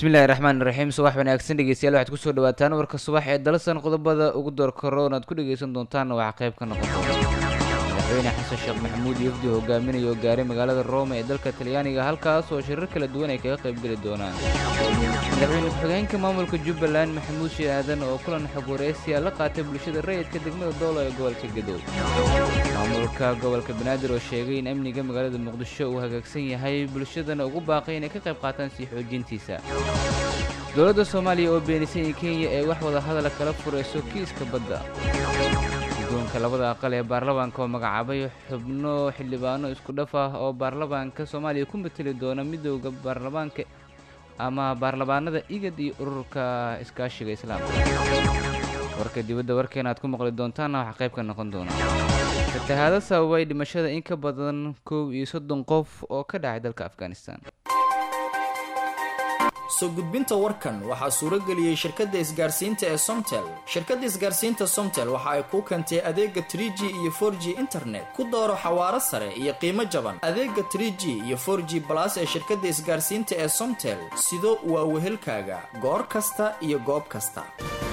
bismillahi raxmaan raxiim subax wanaagsan dhegeystayaal waxaad kusoo dhawaataan warka subax ee dalasan qodobada ugu door karoon aad ku dhegeysan doontaanna waxaa qayb ka noqon doona madaxweyne xasan sheekh maxamuud iyo wafdi hogaaminaya oo gaaray magaalada rome ee dalka talyaaniga halkaas oo shirar kala duwan ay kaga qaybgeli doonaan madaxweyne ku-xigeenka maamulka jubbaland maxamuud shee aadan oo kulan xog wareysiya la qaatay bulshada rayidka degmada doolo ee gobolka gadow maamulka gobolka banaadir oo sheegay in amniga magaalada muqdisho uu hagaagsan yahay bulshadana ugu baaqay inay ka qayb qaataan sii xoojintiisa dowladda soomaaliya oo beenisay in kenya ay wax wada hadala kala furayso kiiska badda guddoonka labada aqal ee baarlamaanka oo magacaabay xubno xildhibaano isku dhaf ah oo baarlamaanka soomaaliya ku mateli doona midooda baarlamaanka ama baarlamaanada igad iyo ururka iskaashiga islaamka warka dibadda warkeena aad ku maqli doontaanna waxaa qayb ka noqon doona fatahaado sababay dhimashada in ka badan kow iyo soddon qof oo ka dhacay dalka afghanistan soo gudbinta warkan waxaa suuro geliyey shirkadda isgaarsiinta ee somtel shirkadda isgaarsiinta somtel waxa ay kuu keentay adeega tr g iyo for g internet ku dooro xawaaro sare iyo qiimo jaban adeega tr g iyo for g balas ee shirkadda isgaarsiinta ee somtel sido waa wehelkaaga goor kasta iyo goob kasta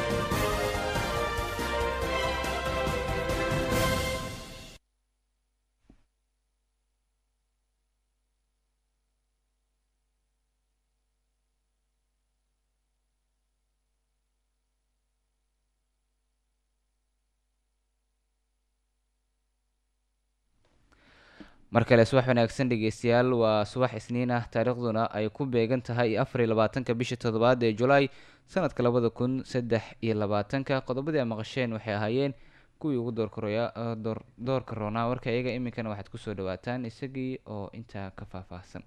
mar kale subax wanaagsan dhegeystayaal waa subax isniin ah taariikhduna ay ku beegan tahay afar iyo labaatanka bisha toddobaad ee julaay sanadka labada kun saddex iyo labaatanka qodobadii a maqasheen waxay ahaayeen kuwii ugu doordoorka roonaa warka iyaga iminkana waxaad kusoo dhawaataan isagii oo intaa ka faahfaahsan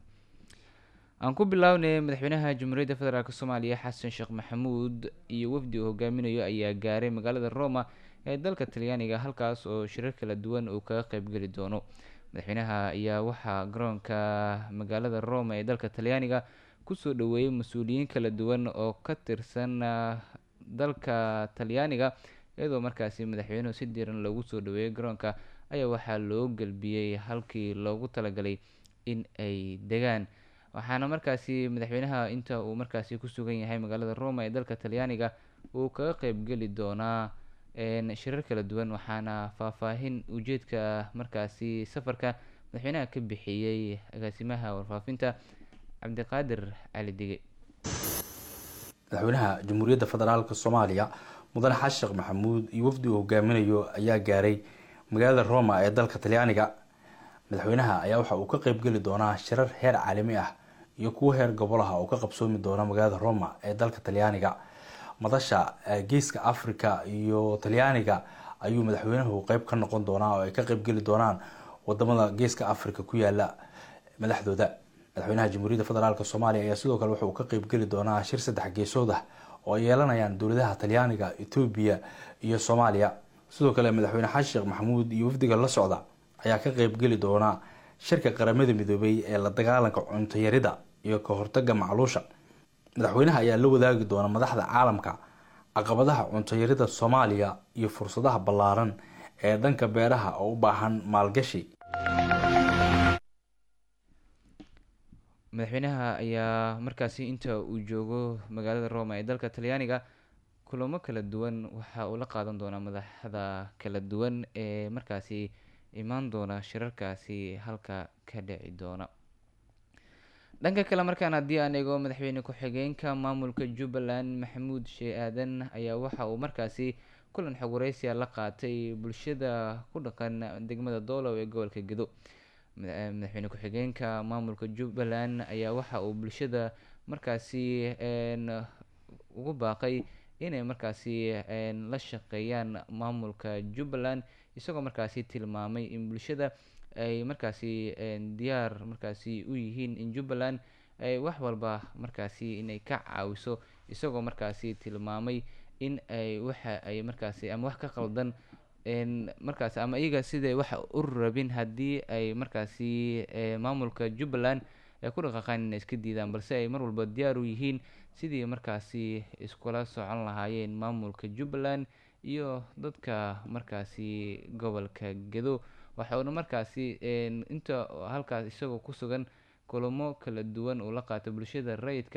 aan ku bilownay madaxweynaha jamhuuriyadda federaalk soomaaliya xasan sheekh maxamuud iyo wafdi uu hogaaminayo ayaa gaaray magaalada roma ee dalka talyaaniga halkaas oo shirar kala duwan uu kaga qeybgeli doono madaxweynaha ayaa waxaa garoonka magaalada roma ee dalka talyaaniga kusoo dhaweeyey mas-uuliyiin kala duwan oo ka tirsan dalka talyaaniga iyadoo markaasi madaxweynuhu si diiran loogu soo dhaweeyey garoonka ayaa waxaa loo gelbiyey halkii loogu talagalay in ay degaan waxaana markaasi madaxweynaha inta uu markaasi ku sugan yahay magaalada roma ee dalka talyaaniga uu kaga qeybgeli doonaa shirar kala duwan waxaana faahfaahin ujeedka markaasi safarka madaxweynaha ka bixiyey agaasimaha warfaafinta cabdiqaadir cali dige madaxweynaha jamhuuriyadda federaalk soomaaliya mudane xasan sheekh maxamuud iyo wafdi uu hogaaminayo ayaa gaaray magaalada roma ee dalka talyaaniga madaxweynaha ayaa waxa uu ka qeybgeli doonaa shirar heer caalami ah iyo kuwo heer gobolaha oo ka qabsoomi doona magaalada roma ee dalka talyaaniga madasha geeska africa iyo talyaaniga ayuu madaxweynuhu qeyb ka noqon doonaa oo ay ka qeybgeli doonaan wadamada geeska africa ku yaala madaxdooda madaxweynaha jamhuuriyadda federaalk soomaaliya ayaa sidoo kale waxa uu ka qeybgeli doonaa shir saddex geesood ah oo ay yeelanayaan dowladaha talyaaniga etoobiya iyo soomaaliya sidoo kale madaxweyne xasan sheekh maxamuud iyo wafdiga la socda ayaa ka qeybgeli doona shirka qaramada midoobay ee la dagaalanka cuntayarida iyo ka hortaga macluusha madaxweynaha ayaa la wadaagi doona madaxda caalamka caqabadaha cuntayarida soomaaliya iyo fursadaha ballaaran ee dhanka beeraha oo u baahan maalgashi madaxweynaha ayaa markaasi inta uu joogo magaalada roma ee dalka talyaaniga kulamo kala duwan waxa uu la qaadan doonaa madaxda kala duwan ee markaasi imaan doona shirarkaasi halka ka dhici doona dhanka kale markaan haddii aan eego madaxweyne ku-xigeenka maamulka jubbaland maxamuud shee aadan ayaa waxa uu markaasi kulan xog wareysiya la qaatay bulshada ku dhaqan degmada doolow ee gobolka gedo madaxweyne ku-xigeenka maamulka jubbaland ayaa waxa uu bulshada markaasi ugu baaqay inay markaasi la shaqeeyaan maamulka jubbaland isagoo markaasi tilmaamay in bulshada ay markaasi diyaar markaasi u yihiin in jubbaland ay wax walba markaasi inay ka caawiso isagoo markaasi tilmaamay in ay waxa ay markaasi ama wax ka qaldan markaasi ama iyaga siday wax u rabin haddii ay markaasi maamulka jubbaland ay ku dhaqaaqaan inay iska diidaan balse ay mar walba diyaar u yihiin sidii markaasi iskula socon lahaayeen maamulka jubbaland iyo dadka markaasi gobolka gedo waxauna markaasi inta halkaas isagoo ku sugan kulamo kala duwan uu la qaatay bulshada rayidka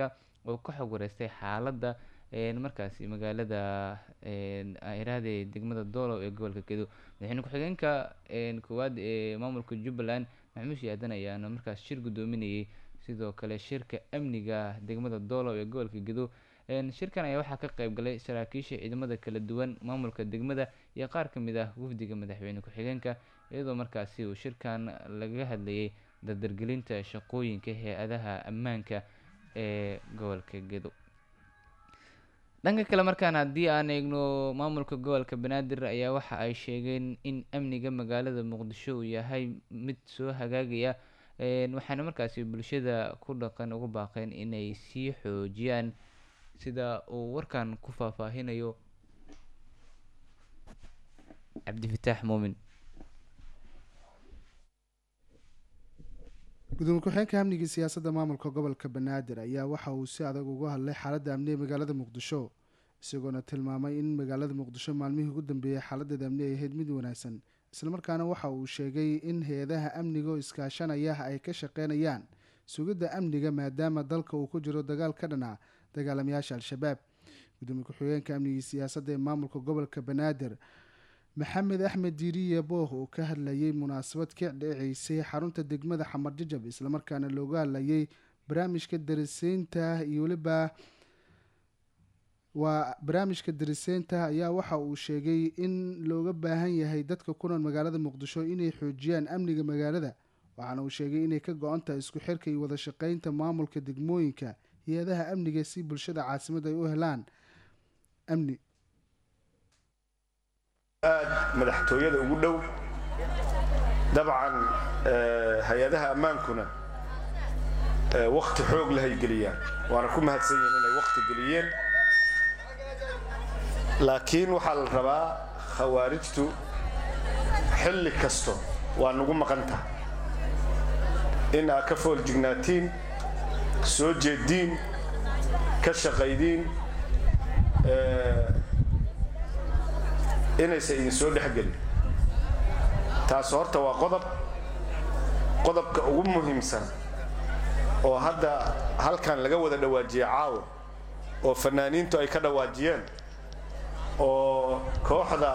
oo ka xog wareystay xaaladda markaasi magaalada iraahde degmada doolow ee gobolka gedo madaxweyne ku-xigeenka koowaad ee maamulka jubbaland maxamuud shiyaadan ayaana markaas shir guddoominayay sidoo kale shirka amniga degmada doolow ee gobolka gedo shirkan ayaa waxaa ka qeyb galay saraakiisha ciidamada kala duwan maamulka degmada iyo qaar ka mid ah wafdiga madaxweyne ku-xigeenka iyadoo markaasi uu shirkan lagaga hadlayay dardargelinta shaqooyinka hay-adaha ammaanka ee gobolka gedo dhanka kale markaan haddii aan eegno maamulka gobolka banaadir ayaa waxa ay sheegeen in amniga magaalada muqdisho uu yahay mid soo hagaagaya waxaana markaasi bulshada ku dhaqan ugu baaqeen inay sii xoojiyaan sida uu warkan ku faahfaahinayo cabdifataax muumin gudoomiye ku-xigeenka amniga siyaasadda maamulka gobolka banaadir ayaa waxa uu si adag uga hadlay xaaladda amni ee magaalada muqdisho isagoona tilmaamay in magaalada muqdisho maalmihii ugu dambeeyey xaaladeeda amni ay ahayd mid wanaagsan islamarkaana waxa uu sheegay in hay-adaha amniga oo iskaashanaya ay ka shaqeynayaan sugidda amniga maadaama dalka uu ku jiro dagaal ka dhana dagaalamayaasha al-shabaab gudoomiye ku-xigeenka amnigii siyaasadda ee maamulka gobolka banaadir maxamed axmed diiriye booh oo ka hadlayay munaasabad ka dheceysay xarunta degmada xamar jajab islamarkaana looga hadlayay barnaamijka dariseynta iyo weliba waa barnaamijka dariseynta ayaa waxa uu sheegay in looga baahan yahay dadka ku nool magaalada muqdisho inay xoojiyaan amniga magaalada waxaana uu sheegay inay ka go-on tahay isku xirka iyo wada shaqeynta maamulka degmooyinka hay-adaha amniga si bulshada caasimada ay u helaan amni aad madaxtooyada ugu dhow dabcan hay-adaha ammaankuna wakti xoog lahay geliyaan waana ku mahadsan yihin inay wakti geliyeen laakiin waxaa la rabaa khawaarijtu xilli kasto waa nagu maqan tahay in aad ka fooljignaatiin soo jeediin ka shaqaydiin inaysan idin soo dhexgelin taas horta waa qodob qodobka ugu muhiimsan oo hadda halkan laga wada dhawaajiyey caawa oo fanaaniintu ay ka dhawaajiyeen oo kooxda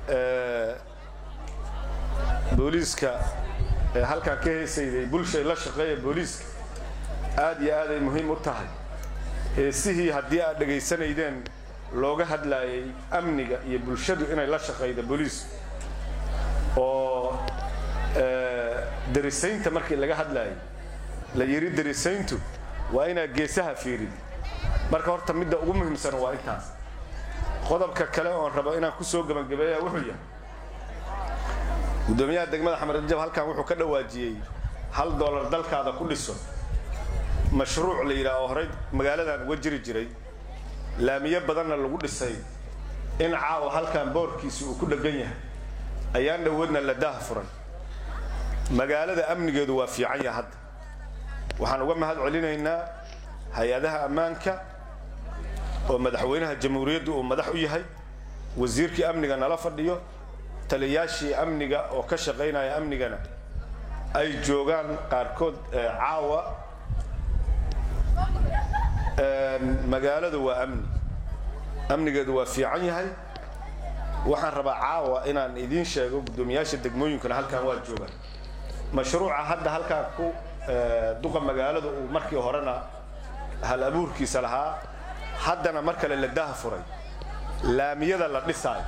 booliiska ee halkan ka heesayday bulshay la shaqeeya booliiska aad iyo aad ay muhiim u tahay heesihii haddii aad dhegaysanaydeen looga hadlaayay amniga iyo bulshadu inay la shaqayda booliiska oo darisaynta markii laga hadlaayay la yidhi darisayntu waa inaad geesaha fiirid marka horta midda ugu muhiimsan waa intaas qodobka kale oon rabo inaan ku soo gebangabeeya wuxuu yahay guddoomiyaha degmada xamarjab halkan wuxuu ka dhawaajiyey hal doolar dalkaada ku dhiso mashruuc la yidhaah oo horey magaaladan uga jiri jiray laamiyo badanna lagu dhisay in caawa halkan boorkiisi uu ku dheggan yahay ayaan dhowoodna la daah furan magaalada amnigeedu waa fiican yaha hadda waxaan uga mahad celinaynaa hay-adaha ammaanka oo madaxweynaha jamhuuriyaddu uu madax u yahay wasiirkii amniga nala fadhiyo taliyaashii amniga oo ka shaqaynaya amnigana ay joogaan qaarkood caawa magaaladu waa amni amnigeedu waa fiican yahay waxaan rabaa caawa inaan idiin sheego guddoomiyaasha degmooyinkuna halkan waa joogaan mashruuca hadda halkaan ku duqa magaalada uu markii horena hal abuurkiisa lahaa haddana mar kale la daha furay laamiyada la dhisaayo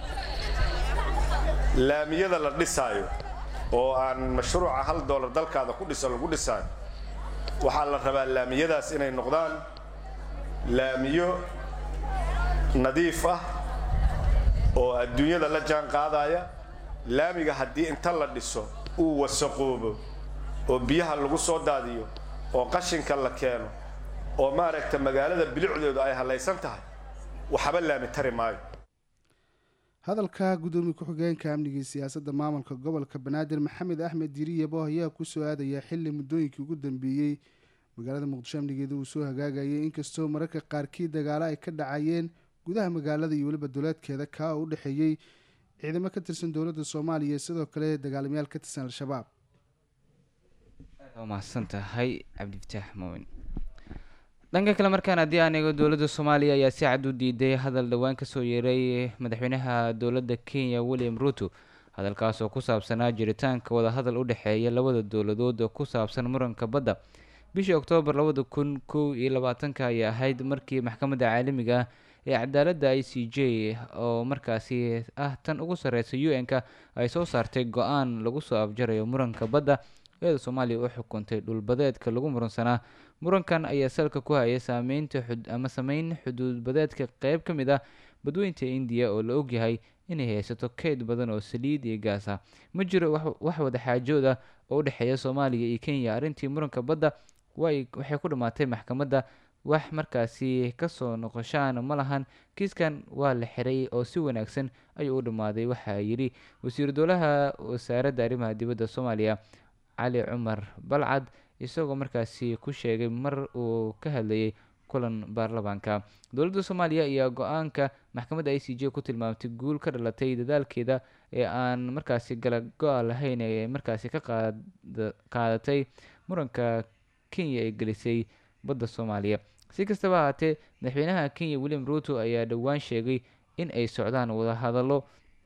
laamiyada la dhisaayo oo aan mashruuca hal doolar dalkaada ku dhiso lagu dhisaayo waxaa la rabaa laamiyadaas inay noqdaan laamiyo nadiif ah oo adduunyada la jaan qaadaya laamiga haddii inta la dhiso uu wasaqoobo oo biyaha lagu soo daadiyo oo qashinka la keeno oo maaragta magaalada bilicdeedu ay hallaysan tahay waxba laami tari maayo hadalka guddoomiye ku-xigeenka amnigii siyaasadda maamulka gobolka banaadir maxamed axmed diiriyabo ayaa kusoo aadaya xili muddooyinkii ugu dambeeyey magaalada muqdisho amnigeeda uu soo hagaagayay inkastoo mararka qaarkii dagaalo ay ka dhacayeen gudaha magaalada iyo weliba dowlaadkeeda kaa oo u dhexeeyey ciidamo ka tirsan dowladda soomaaliya sidoo kale dagaalamayaal ka tirsan al-shabaab waa mahadsan tahay cabdifataax muumin dhanka kale markaan haddii aan eego dowladda soomaaliya ayaa si cad u diiday hadal dhowaan kasoo yeeray madaxweynaha dowladda kenya william ruto hadalkaas oo ku saabsanaa jiritaanka wadahadal u dhexeeya labada dowladood oo ku saabsan muranka badda bishii oktoobar labada kun kow iyo labaatanka ayay ahayd markii maxkamadda caalamiga ah ee cadaaladda i c j oo markaasi ah tan ugu sarreysa u n-ka ay soo saartay go-aan lagu soo afjarayo muranka badda iyadoo soomaaliya u xukuntay dhulbadeedka lagu muransanaa murankan ayaa salka ku hayay saameynta ama sameyn xuduudbadeedka qeyb ka mid ah badweynta indiya oo la ogyahay inay haysato keyd badan oo saliid iyo gaas ah ma jiro wax wadaxaajood ah oo u dhexeeya soomaaliya iyo kenya arrintii muranka badda waxay ku dhammaatay maxkamadda wax markaasi kasoo noqoshaan ma lahan kiiskan waa la xiray oo si wanaagsan ayuu u dhammaaday waxaa yidhi wasiiru dowlaha wasaaradda arrimaha dibadda soomaaliya cali cumar balcad isagoo markaasi ku sheegay mar uu ka hadlayay kulan baarlamaanka dowladda soomaaliya ayaa go-aanka maxkamadda i c j ku tilmaamtay guul ka dhalatay dadaalkeeda ee aan markaasi gala go-a lahayn ee markaasi ka qaadatay muranka kenya ee gelisay badda soomaaliya si kastaba ahaatee madaxweynaha kenya william ruto ayaa dhowaan sheegay in ay socdaan wadahadallo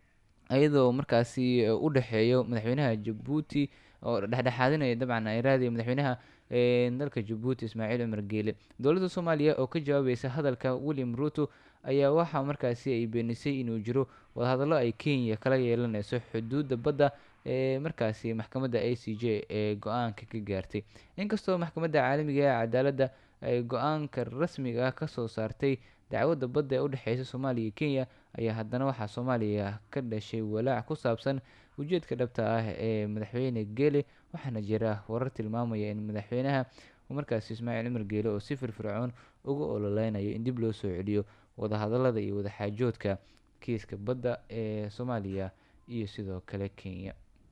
iyadoo markaasi u dhexeeyo madaxweynaha jabuuti oo dhexdhexaadinaya dabcan ay raadiya madaxweynaha dalka jabuuti ismaaciil cumar geele dowladda soomaaliya oo ka jawaabaysa hadalka william ruto ayaa waxaa markaasi ay beenisay inuu jiro wadahadallo ay kenya kala yeelaneyso xuduudda badda ee markaasi maxkamadda a c j ee go-aanka ka gaartay inkastoo maxkamadda caalamiga ee cadaaladda ay go-aanka rasmiga ah kasoo saartay dacwadda badda ee u dhexeysa soomaaliya iyo kenya ayaa haddana waxaa soomaaliya ka dhashay walaac ku saabsan ujeedka dhabta ah ee madaxweyne geele waxaana jira warar tilmaamaya in madaxweynaha markaasi ismaaciil cumar geele oo si firfircoon uga ololeynayo in dib loo soo celiyo wadahadalada iyo wadaxaajoodka kiiska badda ee soomaaliya iyo sidoo kale kenya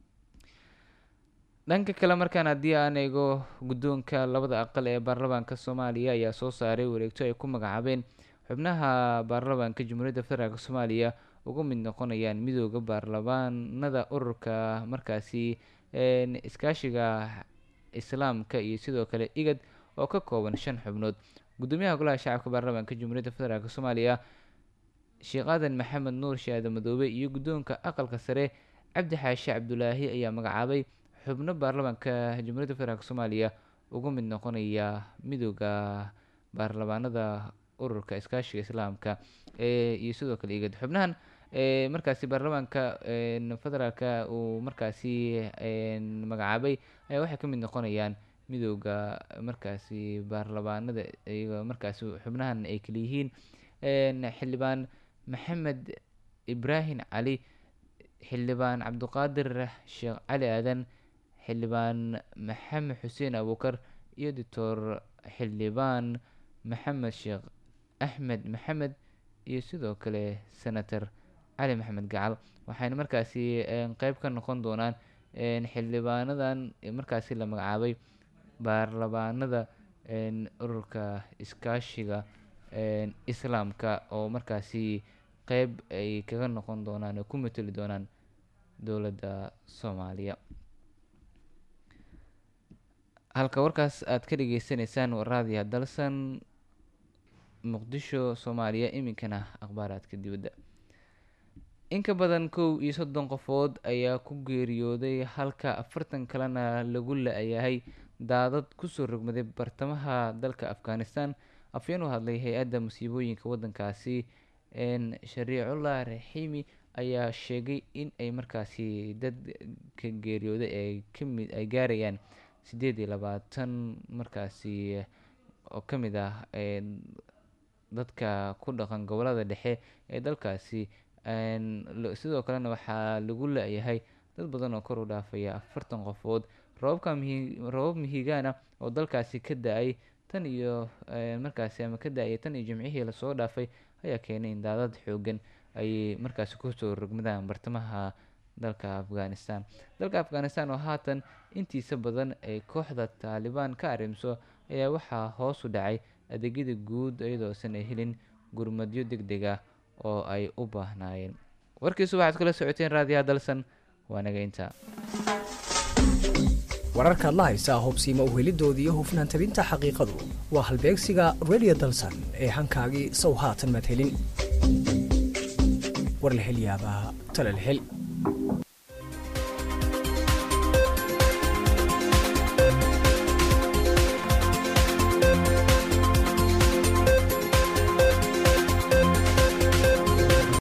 dhanka kale markaan haddii aan eego guddoonka labada aqal ee baarlamaanka soomaaliya ayaa soo saaray wareegto ay ku magacaabeen xubnaha baarlamaanka jamhuuriyadda federaalk soomaaliya uga mid noqonayaan midooda baarlamaanada ururka markaasi iskaashiga islaamka iyo sidoo kale igad oo ka kooban shan xubnood gudoomiyaha golaha shacabka baarlamaanka jamhuuriyadda federaalk soomaaliya sheekh aadan maxamed nuur shaade madoobe iyo guddoonka aqalka sare cabdi xaashi cabdulaahi ayaa magacaabay xubno baarlamaanka jamhuuriyadda federaalk soomaaliya uga mid noqonaya midooda baarlamaanada ururka iskaashiga islaamka iyo sidoo kale igad xubnahan markaasi baarlamaanka federaalka uu markaasi magacaabay ayaa waxay ka mid noqonayaan midooda markaasi baarlamaanada iyago markaasi xubnahan ay kala yihiin xildhibaan maxamed ibraahim cali xildhibaan cabdiqaadir sheekh cali aadan xildhibaan maxamed xuseen abuukar iyo doctor xildhibaan maxamed sheekh axmed maxamed iyo sidoo kale senator cali maxamed gacal waxayna markaasi qeyb ka noqon doonaan xildhibaanadan markaasi la magacaabay baarlamaanada ururka iskaashiga islaamka oo markaasi qeyb ay kaga noqon doonaan oo ku mateli doonaan dowladda soomaaliya halka warkaas aad ka dhageysaneysaan waraadiya dalsan muqdisho soomaaliya iminkana akhbaaraadka dibadda in ka badan kow iyo soddon qofood ayaa ku geeriyooday halka afartan kalena lagu la-yahay daadad kusoo rogmaday bartamaha dalka afghanistan afyeen u hadlay hay-adda musiibooyinka waddankaasi shariicullah raxiimi ayaa sheegay in ay markaasi dadka geeriyooday ay kamid ay gaarayaan siddeed iyo labaatan markaasi oo ka mid ah dadka ku dhaqan gobolada dhexe ee dalkaasi sidoo kalena waxaa lagu la-yahay dad badan oo kor u dhaafaya afartan qofood roobabka mihi roobab mihigaana oo dalkaasi ka da-ay tan iyo markaasi ama ka da-ay tan iyo jimcihii lasoo dhaafay ayaa keenay in daadad xoogan ay markaasi kusoo rogmadaan bartamaha dalka afghanistan dalka afghanistan oo haatan intiisa badan ay kooxda taalibaan ka arrimso ayaa waxaa hoos u dhacay adeegyada guud iyadoosan ay helin gurmadyo deg deg ah oo ay u baahnaayeen warkiisu waxaad kala socoteen raadiyaha dalsan waa naga intaa wararkaad la haysaa hubsiima uhelidoodii iyo hufnaan tabinta xaqiiqadu waa halbeegsiga radio dalsan ee hankaagii sow haatan maad helin war la hel yaabaa tala la hel